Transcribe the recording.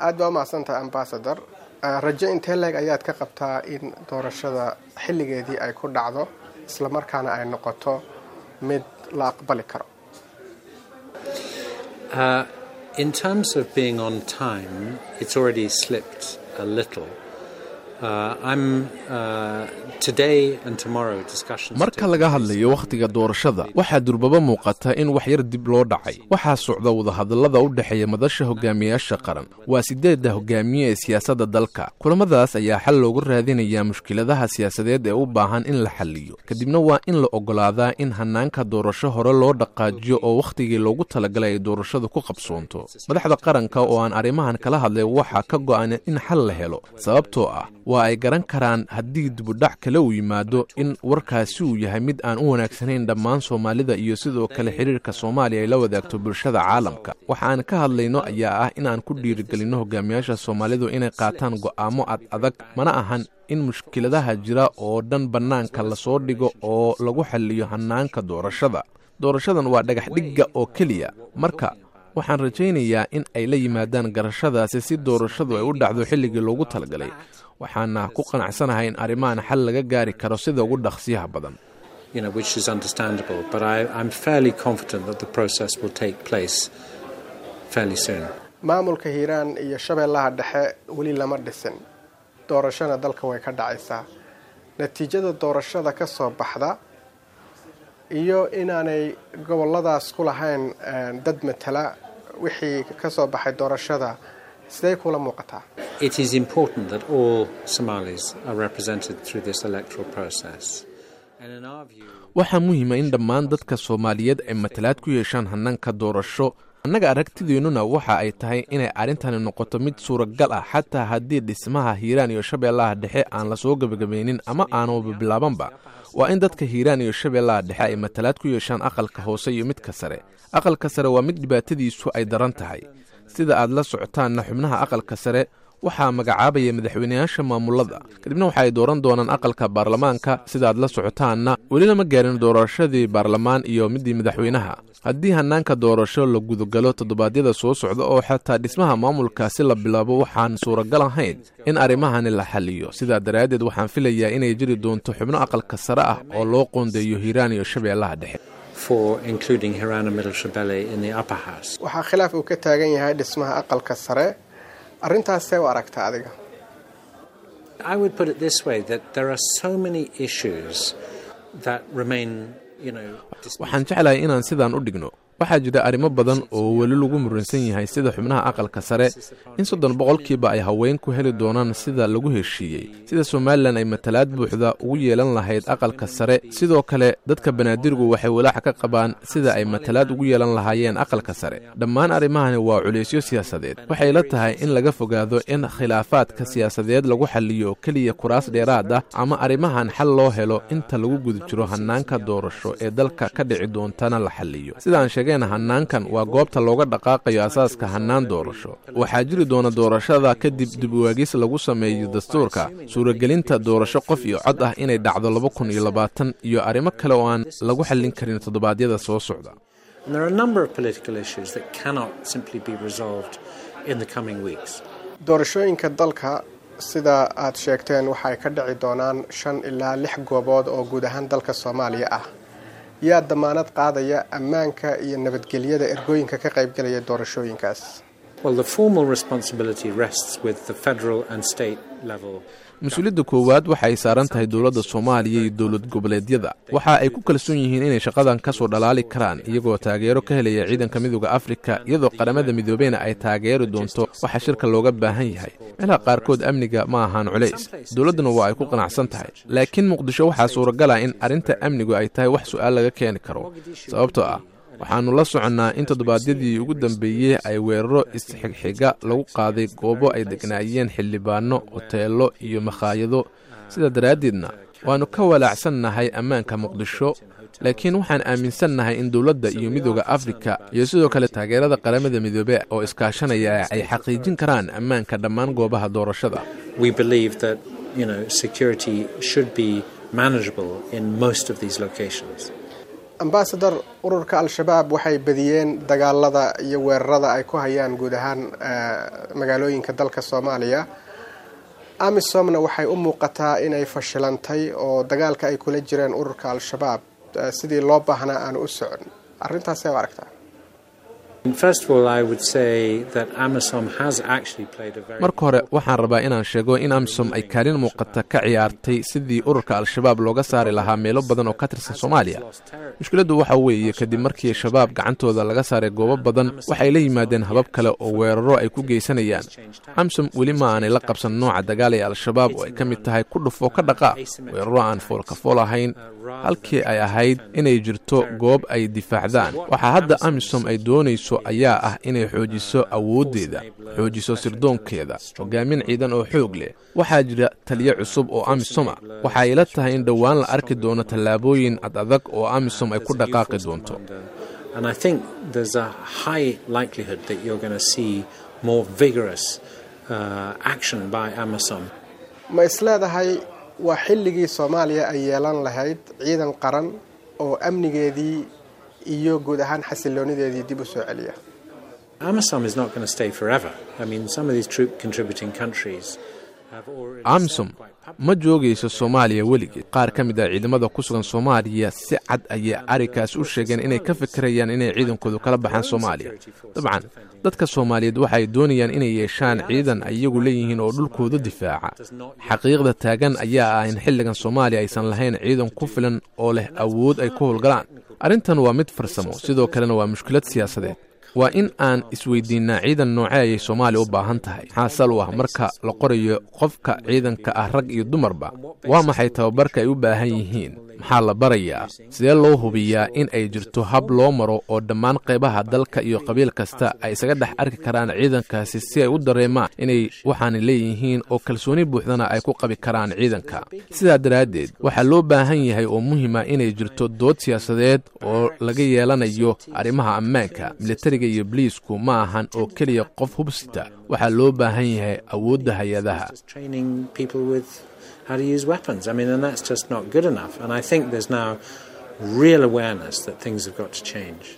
aad baa umahadsantahay ambasador rajo intee leeg ayaad ka qabtaa in doorashada xilligeedii ay ku dhacdo islamarkaana ay noqoto mid la aqbali karo Uh, in terms of being on time, it's already slipped a little. Uh, I'm uh, today and tomorrow discussions. marka laga hadlayo wakhtiga doorashada waxaa durbaba muuqata in wax yar dib loo dhacay waxaa socda wadahadallada u dhexeeya madasha hogaamiyaasha qaran waa sideedda hogaamiye ee siyaasadda dalka kulamadaas ayaa xal loogu raadinayaa mushkiladaha siyaasadeed ee u baahan in la xalliyo kadibna waa in la oggolaadaa in hannaanka doorasho hore loo dhaqaajiyo oo wakhtigii loogu talagalay ay doorashadu ku qabsoonto madaxda qaranka oo aan arrimahan kala hadlay waxaa ka go'an in xal la helo sababtoo ah waa ay garan karaan haddii dibudhac kale uu yimaado in warkaasi uu yahay mid aan u wanaagsanayn dhammaan soomaalida iyo sidoo kale xidhiirka soomaaliya ay la wadaagto bulshada caalamka waxa aan ka hadlayno ayaa ah inaan ku dhiirigelinno hogaamiyaasha soomaalidu inay qaataan go'aamo ad adag mana ahan in mushkiladaha jira oo dhan bannaanka lasoo dhigo oo lagu xalliyo hannaanka doorashada doorashadan waa dhagax dhigga oo keliya marka waxaan rajaynayaa in ay la yimaadaan garashadaasi si doorashadu ay u dhacdo xilligii loogu talagalay waxaana ku qanacsanahay in arrimahan xal laga gaari karo sida ugu dhaqsiyaha badan you know, which is understandable. But I, I'm fairly confident that the process will take place fairly soon. maamulka hiiraan iyo shabeellaha dhexe weli lama dhisin doorashona dalka way ka dhacaysaa natiijada doorashada ka soo baxda iyo inaanay goboladaas ku lahayn dad matala wixii ka soo baxay doorashada sidee kula muuqataa It is important that all Somalis are represented through this electoral process. And in our view, waxaa muhiima in dhammaan dadka soomaaliyeed ay matalaad ku yeeshaan hannaanka doorasho annaga aragtideennuna waxa ay tahay inay arrintani noqoto mid suuragal ah xataa haddii dhismaha hiiraan iyo shabeellaha dhexe aan lasoo gebagabaynin ama aanuba bilaabanba waa in dadka hiiraan iyo shabeellaha dhexe ay matalaad ku yeeshaan aqalka hoose iyo midka sare aqalka sare waa mid dhibaatadiisu ay daran tahay sida aad la socotaanna xubnaha aqalka sare waxaa magacaabaya madaxweyneyaasha maamulada kadibna waxa ay dooran doonaan aqalka baarlamaanka sidaaad la socotaanna welina ma gaarin doorashadii baarlamaan iyo midii madaxweynaha haddii hannaanka doorasho la gudagalo toddobaadyada soo socda oo xataa dhismaha maamulkaasi la bilaabo waxaan suuragal ahayn in arrimahani la xaliyo sidaa daraaddeed waxaan filayaa inay jiri doonto xubno aqalka sare ah oo loo qoondeeyo hiiraan iyo shabeellaha dhexe for including Hirana Middle Shabelle in the upper house. waxaa khilaaf uu ka taagan yahay dhismaha aqalka sare arrintaasee u aragta adiga I would put it this way that there are so many issues that remain, you know, waxaan jeclahay inaan sidaan u dhigno waxaa jira arrimo badan oo weli lagu muransan yahay sida xubnaha aqalka sare in soddon boqolkiiba ay haweenku heli doonaan sida lagu heshiiyey sida somalilan ay matalaad buuxda ugu yeelan lahayd aqalka sare sidoo kale dadka banaadirgu waxay walaaca ka qabaan sida ay matalaad ugu yeelan lahaayeen aqalka sare dhammaan arrimahani waa culaysyo siyaasadeed waxay la tahay in laga fogaado in khilaafaadka siyaasadeed lagu xalliyo oo keliya kuraas dheeraad ah ama arrimahan xal loo helo inta lagu guda jiro hannaanka doorasho ee dalka ka dhici doontana la xalliyo sidaan sheegeen hannaankan waa goobta looga dhaqaaqayo asaaska hannaan doorasho waxaa jiri doona doorashada kadib dib uwaagis lagu sameeyo dastuurka suuragelinta doorasho qof iyo cod ah inay dhacdo laba kun iyo labaatan iyo arrimo kale oo aan lagu xallin karin toddobaadyada soo socda And there are a number of political issues that cannot simply be resolved in the coming weeks. doorashooyinka dalka sida aad sheegteen waxay ka dhici doonaan shan ilaa lix goobood oo guud ahaan dalka soomaaliya ah yaa damaanad qaadaya ammaanka iyo nabadgelyada ergooyinka ka qaybgelaya doorashooyinkaas Well, the formal responsibility rests with the federal and state level. mas-uuliyadda koowaad waxa ay saaran tahay dowladda soomaaliya iyo dowlad goboleedyada waxa ay ku kalsoon yihiin inay shaqadan ka soo dhalaali karaan iyagoo taageero ka helaya ciidanka midooda afrika iyadoo qaramada midoobeyna ay taageeri doonto waxa shirka looga baahan yahay meelaha qaarkood amniga ma ahaan culays dowladduna waa ay ku qanacsan tahay laakiin muqdisho waxaa suuragala in arrinta amnigu ay tahay wax su'aal laga keeni karo sababtoo ah waxaannu la soconnaa in toddobaadyadii ugu dambeeyey ay weeraro isxigxiga lagu qaaday goobo ay degnaayeen xildhibaano hoteello iyo makhaayado sidaa daraaddeedna waannu ka walaacsannahay ammaanka muqdisho laakiin waxaan aaminsannahay in dowladda iyo midooda afrika iyo sidoo kale taageerada qaramada midoobe oo iskaashanaya ay xaqiijin karaan ammaanka dhammaan goobaha doorashada We believe that, you know, security should be manageable in most of these locations. ambasador ururka al-shabaab waxay badiyeen dagaalada iyo weerarada ay ku hayaan guud ahaan magaalooyinka dalka soomaaliya amisomna waxay u muuqataa inay fashilantay oo dagaalka ay kula jireen ururka al-shabaab sidii loo baahnaa aanu u socon arrintaasee u aragtaa marka hore waxaan rabaa inaan sheego in amisom ay kaalin muuqata ka ciyaartay sidii ururka al-shabaab looga saari lahaa meelo badan oo ka tirsan soomaaliya mushkiladdu waxa weeye kadib markii shabaab gacantooda laga saaray goobo badan waxay la yimaadeen habab kale oo weeraro ay ku geysanayaan amisom weli ma aanay la qabsan nooca dagaal ee al-shabaab oo ay ka mid tahay ku dhufoo ka dhaqaa weeraro aan foolkafool ahayn halkii ay ahayd inay jirto goob ay difaacdaan waxaa hadda amisom ay doonayso ayaa ah inay xoojiso awooddeeda xoojiso sirdoonkeeda hogaamin ciidan oo xoog leh waxaa jira taliyo cusub oo amisom ah waxa ay la tahay in dhowaan la arki doono tallaabooyin ad adag oo amisom ay ku dhaqaaqi doonto ma isleedahay waa xilligii soomaaliya ay yeelan lahayd ciidan qaran oo amnigeedii iyo guud ahaan xasiloonideedii dib u soo celiya amisom ma joogayso soomaaliya weligeed qaar ka mid ah ciidamada ku sugan soomaaliya si cad ayay arrinkaas u sheegeen inay ka fikirayaan inay ciidankoodu kala baxaan soomaaliya dabcan dadka soomaaliyeed waxaay doonayaan inay yeeshaan ciidan ay iyagu leeyihiin oo dhulkooda difaaca xaqiiqda taagan ayaa ah in xilligan soomaaliya aysan lahayn ciidan ku filan oo leh awood ay ku howlgalaan arrintan waa mid farsamo sidoo kalena waa mushkilad siyaasadeed waa in aan isweydiinnaa ciidan noocee ayay soomaaliya u baahan tahay maxaa sal u ah marka la qorayo qofka ciidanka ah rag iyo dumarba waa maxay tababarka ay u baahan yihiin maxaa la barayaa sidee loo hubiyaa in ay jirto hab loo maro oo dhammaan qaybaha dalka iyo qabiil kasta ay isaga dhex arki karaan ciidankaasi si ay u dareemaan inay waxaanay leeyihiin oo kalsooni buuxdana ay ku qabi karaan ciidanka sidaa daraaddeed waxaa loo baahan yahay oo muhiima inay jirto dood siyaasadeed oo laga yeelanayo arrimaha ammaanka militariga iyo boliisku ma ahan oo keliya qof hubsita waxaa loo baahan yahay awoodda hay-adaha how to use weapons. I mean, and that's just not good enough. And I think there's now real awareness that things have got to change.